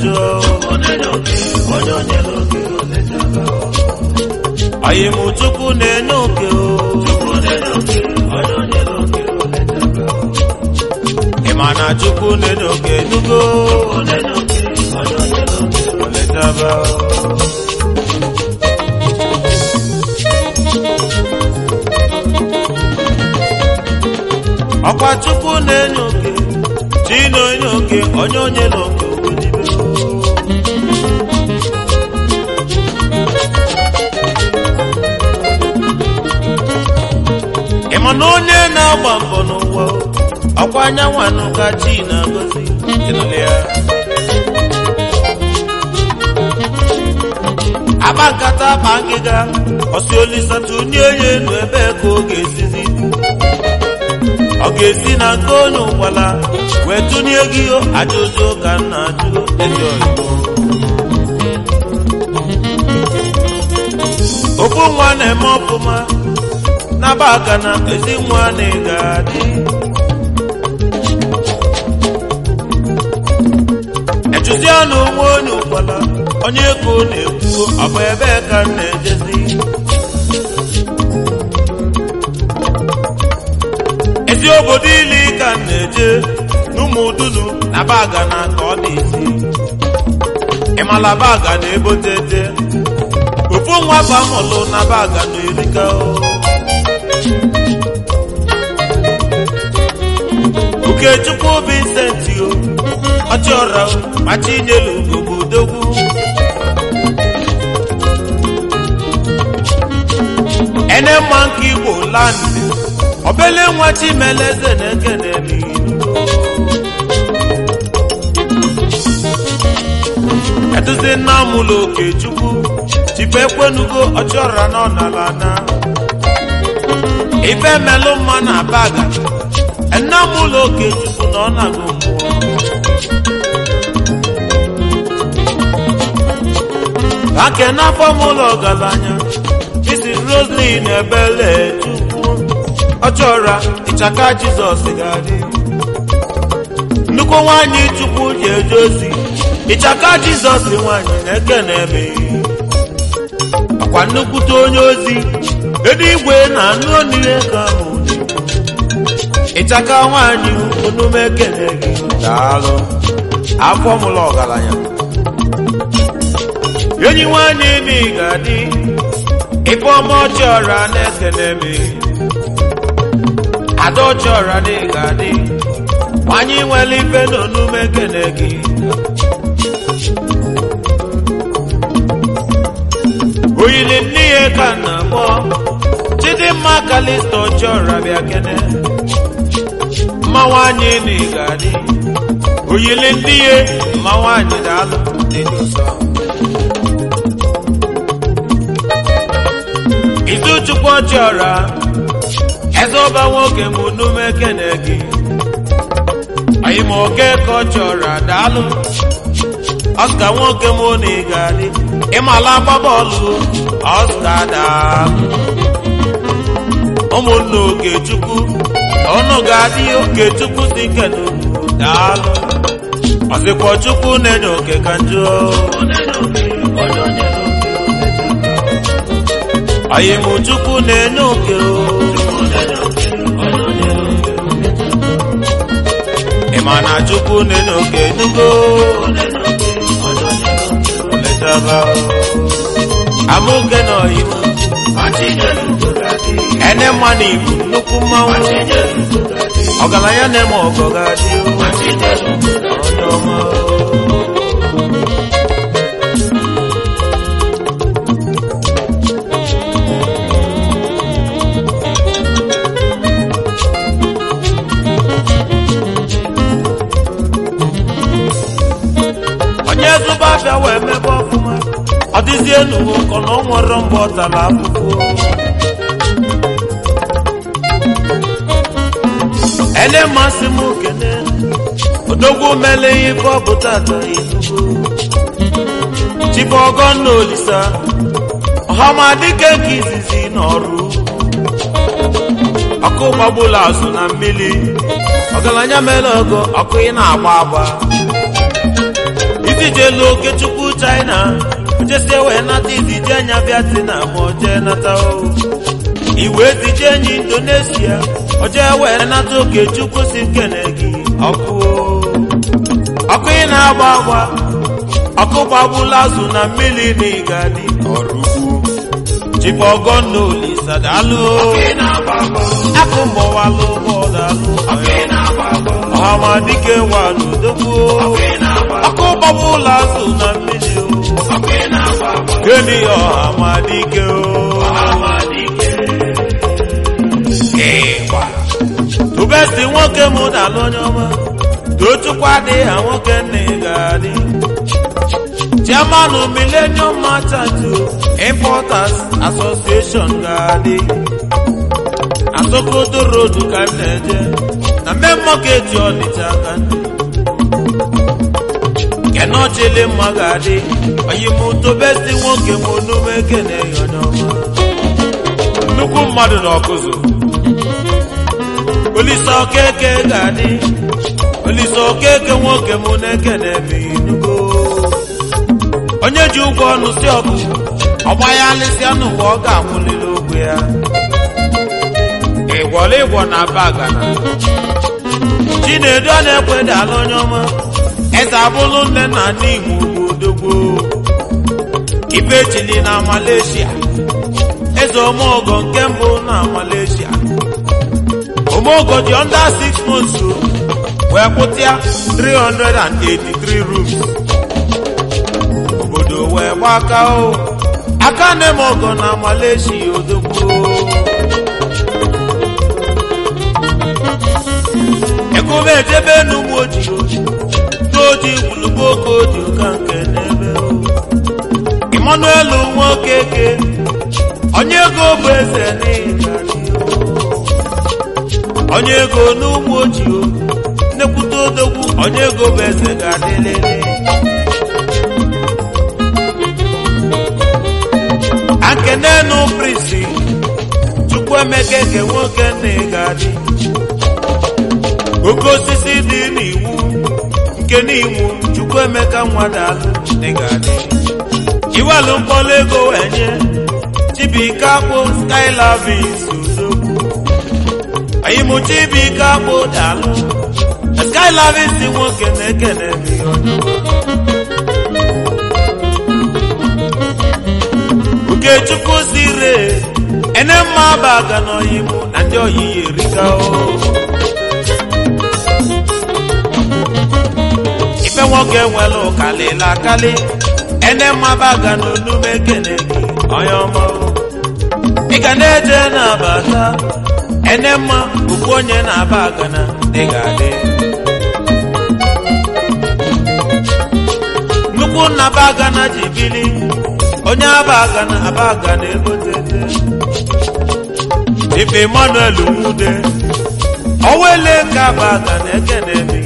njọ anyị mụ chukwu na-enye oke o ị ma na chukwu na-enye oke nugo oletaba ọkwa chukwu na-enye oke chi na-enye oke onye onye na oke obodo ị ma na onye na-agba mbọ n'ụwa ọkwa anyanwụ anụ ka chi na-agọzi ịnụle ya akpa nkata akpa ngịga ọsi olisatu ndị onye enu ebe ka ọ ga-esizi ọ ga-esi na nke onye ụgbala wee tụnye gị ajụjụ ka nna ajụ ezi oyibo ofu nwa na-eme ọfụma n'aba aka na ezi nwa na ị ga-adị echụzi ọnụ nwa onye ụgbala onye ego na-ekwu ọ bụ ebe ka m na-ejezi ezi obodo ili ka m na-eje n'ụmụ udunu na baga na ka ọ na-esi ịmala baga na-ebotete ofu nwa bamụlụ na baga na erika ukechukwu Vincent o ọchịọra machinyelu ogbodogwu ene mma nke igbo landị obele nwa chimeleze na-ekenemi eduzi nna m ụlọ okechukwu chife ekwenugo ọchịọra na ọnala na ife melụ mma na baga nna m ụlọ okechukwu na ọ na-agụ mmụọ ake n'afọ m ụlọ ọgaranya isi roslin ebele chukwu ọchọra ịchaka jizọs ga-adị nnukwu nwanyị chukwu ji eje ozi ịchaka jizọs nwanyị na-eke na-eme ọkwa nnukwute onye ozi eluigwe na anụ onire ka ahụ ịchaka nwanyị onume ekene gị daalụ afọ mụlọ ọgaranya enyi nwanyị imi ga-adị ife ọma ọchịọra na-ekene m ada ọchịọra dị ga-adị nwanyị nwere ife na onume ekene gị oyili nne ya ka na akpọ chidimma kalista ọchịọra bịa kene mma nwanyị imi ga-adị oyili ndị ya mma nwanyị daalụ dị n'ụsọ izuchukwu ọchịọra eze ọba nwoke m nume kene gị anyị ma oke ka ọchịọra daalụ ọska nwoke m na ị ga-adị ịmala agba bọọlụ ọska daalụ ụmụnne okechukwu ọnụ ga-adị okechukwu si kenu daalụ ọsịkwa chukwu na-enye oke ka njọ anyị mụ chukwu na-enye oke o ị ma na chukwu na-enye oke nugo letaba amụke na oyibo ene mma na ibu nnukwu mmanwụ ọgaranya na-eme ọgọ ga-adị onye ọma onye zụba abịa wee mebe ọfụma ọ dịzie n'uwe ụkọ na ọ nwere mgbe ọ tara afụfụ ene mmasị m kene odogwu mele ife ọ bụ tata izugo chife ọgọnna olisa ọhama dịka nke izizi n'ọrụ ọkụ gbagbula azụ na mmiri ọgaranya mere ọgọ ọkụ ị na-agba agba ojijelu okechukwu china ojesie wee nata izije anya vietnam oje nata o iwe zije enyi indonesia oje wee nata okechukwu si nkene gị ọkụ ọkụ ị na-agba agba ọkụ gbagbula azụ na mmiri na ịgadị ọrụ ugwu chibọgọnna olisa daalụ akụ mọwalụ bọdalụ ọhamadike waludogbu ọkụ gbagbula azụ na mmiri o gịnị ọhamadike o ịgba tubesti nwoke mụ dalụ onye ọma tochukwu adịghị ha nwoke nna ị ga-adị chairman millennium merchant importers association ga-adị asokoto road ka m na-eje na main market ọnịcha aka ndị kenochili mma ga-adị oyimutobesti nwoke m onume ekene ya onye ọma nnukwu mmadụ na ọkụzụ olise okeke ga-adị olise okeke nwoke m na-ekene emeghị nnukwu onye ji ụgwọ ọnụ si ọgụ ọgba ya alịsịa n'ụwa ọ ga-akwụlili ogwe ya ịgwọrọ ịgwọ na bagana chinedu a na-ekweda ala onye ọma eze abụlụ nne na nna igbo odogwo ibechili na malaysia eze omeogo nke mbụ na malaysia omeogo dị under 6 months wee kwụtịa 383 rooms obodo wee gbaka o aka nne m ọgọ na malaysia odogwu ekube ejebe n'ugbo ojii n'oji gwulugbo oke odi ụka nke n'ebe o emmanuel nwokeke onye ego bụ eze n'ịgari onye ego n'ugbo ojii nnekwute odogwu onye ego bụ eze ga-adịlele akenenu prisi chukwuemeka eke nwoke nna ị ga-adị oke osisi dị n'iwu nke n'iwu chukwuemeka nwadalụ ị ga-adị iwelu mkpọrọ ego wee nye chibike akpụ skylavis odogwu ayịmụ chibike akpụ dalụ skylavis nwoke na-ekene m ihe onye Okechukwu sire ene mma baga n'oyibo na ndị oyiyi erika o ife nwoke nwere ụkalịla akali ene mma baga n'onume ekene gị onye ọma o. ị ga na-eje na-abata ene mma bụkwa onye na-aba agana dị ga-adị nnukwu nna bagana ji bili onye abagana abagana egotete ife emmanuel nwude owele ka abagana ekenemi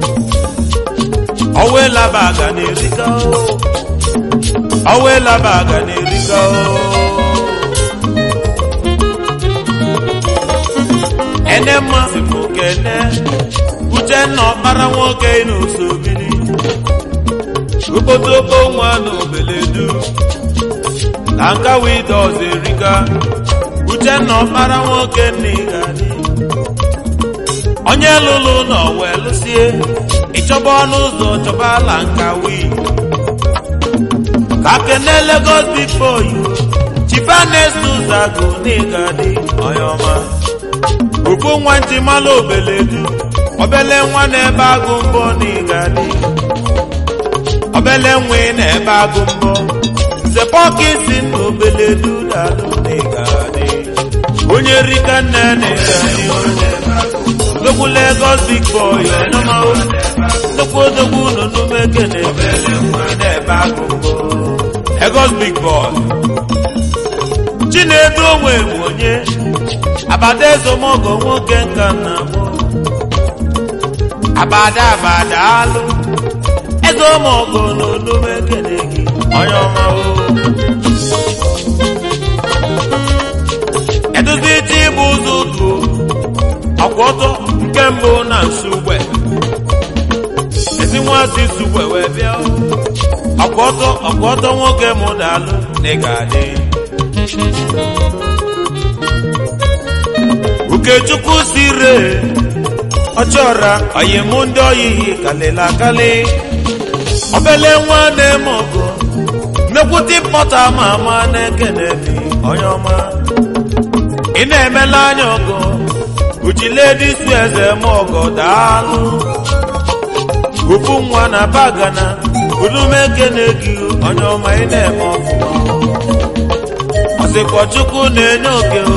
owela bagana erika o owela bagana erika o ene mmasị m kene uchenna ọkpara nwoke n'osobiri okpotokpo nwa na obeledu na nka wide ọzọ erika uchenna ọkpara nwoke nna ịgadị onye lụlụ nọ wee lụsie ịchọba ọnụ ụzọ chọba ala nka wii ka kene Lagos before you chifanes ụzagụ na ịgadị onye ọma okpu nwa ntị mala obeledu obele nwa na-ebe agụ mbọ na ịgadị obele nwa ị na-ebe agụ mbọ nze pọkisi na obele dudalụ n'ịgadị onye rika nne n'ịgadị odogwu Lagos big boy ọnụmahụ nnukwu odogwu n'onume kene na-ebe agụ mbọ Lagos big boy chinedu onwe bụ onye abada ezomogo nwoke nka nna mụ abada abada alụ ezomogo n'onume kene gị onye ọma o eduzi iti ịbụ ụzọ utu ọkwọtọ nke mbụ na nsugbe ezi nwazi sugbe wee bịa ọkwa ọtọ nwoke mụ daalụ na ị ga-adị Ukechukwu sire ọchọra oyimụ ndị oyiyi kalịla akali obele nwa na-eme ọgụ nnekwute pọta ma ama na-ekene mi onye ọma ị na-emela anya ọgụ uchiledisu eze m ọgọ daalụ ufu nwa na bagana udumekene gị onye ọma ị na-eme ọfụma ọsịkwa chukwu na-enye oke o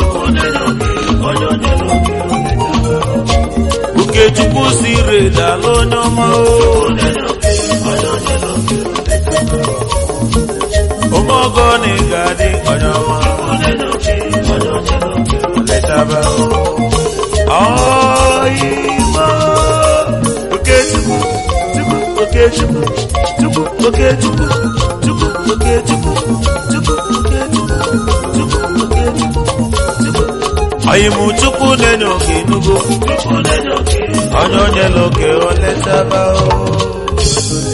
Ukechukwu siri daalụ onye ọma o omeọgọ na ị ga-adị onye ọma letaba ọyịma Okechukwu Chukwu Okechukwu Chukwu Okechukwu Chukwu Okechukwu Chukwu Okechukwu Chukwu Okechukwu Chukwu Chukwu na-enye oke nugo onye onye loke o letaba o